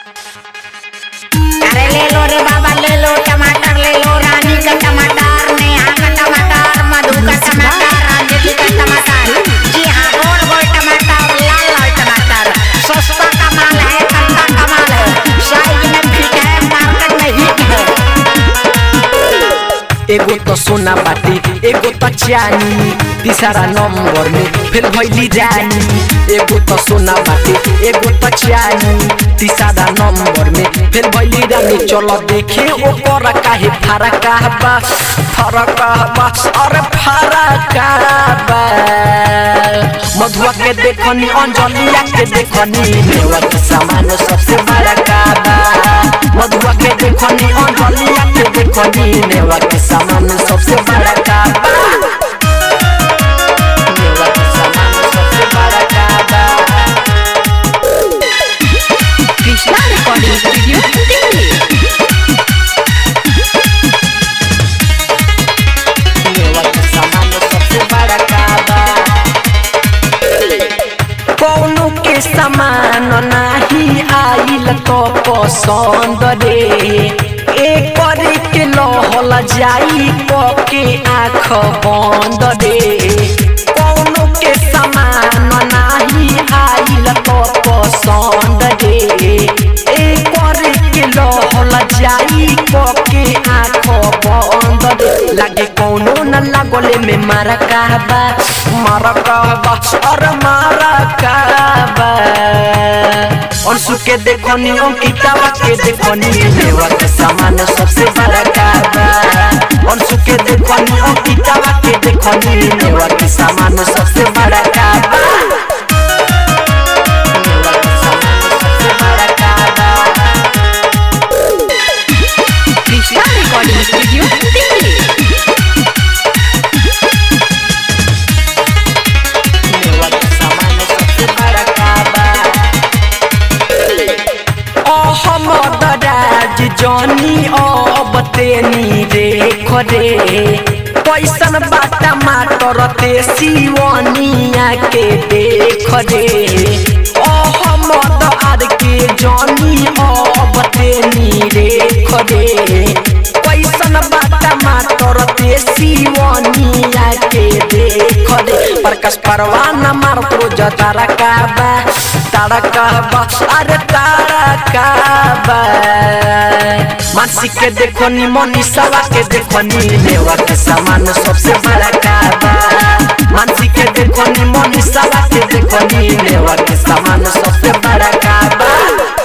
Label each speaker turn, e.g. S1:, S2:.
S1: अरे ले लो रे बाबा ले लो टमाटर ले लो रानी का टमाटर नेहा का टमाटर मधु का टमाटर अंजलि का टमाटर जी हाँ गोल गोल टमाटर लाल लाल टमाटर सस्ता का माल है सस्ता का माल है साइज में फिट है मार्केट में हिट है
S2: एगो तो सोना बाटी एगो तो चानी तीसरा नंबर में फिर भैली रानी एगो तो सोना बाटी एगो तो चानी तीसरा नंबर में फिर भैली रानी चलो देखे ओकर काहे फरक बा फरक बा अरे फरक बा मधुआ के देखनी अंजलिया के देखनी मेवा के सामान सबसे बड़ा बा मधुआ के देखनी अंजलिया के देखनी मेवा के सामान सबसे बड़ा बा मेवा के सामान सबसे बड़ा बा
S3: कृष्णा रिकॉर्डिंग स्टूडियो दिल्ली
S2: मेवा के सामान सबसे बड़ा बा कौनो के समान नाही आइल तो पसंद रे एक के लहल जाई पके आँख बंद रे कौनो के समान नाही आइल तो पसंद रे एक के लहल जाई पके आँख बंद रे लागे कौनो न लागले में मारा कहबा मारा कहबा अरे मारा कहबा अंशु के देखनी अंकितावा के देखनी मेवा के सामान सबसे बड़ा कहबा अंशु के देखनी अंकितावा के देखनी मेवा के सामान सबसे बड़ा कहबा मेवा के सामान सबसे बड़ा कहबा
S3: कृष्णा रिकॉर्डिंग स्टूडियो दिल्ली
S2: मेवा के सामान सबसे बड़ा कहबा अहमद राज जनी अब तेनी देख रे कैसन बाटा माटर ते सिवनिया के देख रे अहमद आर के जनी अब तेनी देख रे कैसन बाटा माटर ते सिवनिया के देख रे प्रकाश परवाना मारत रोज तारा काबा तारा काबा अरे तारा काबा मानसी के देखो नी मनीषावा के देखो नी मेवा के सामान सबसे बड़ा काबा मानसी के देखो नी मनीषावा के देखो नी मेवा के सामान सबसे बड़ा काबा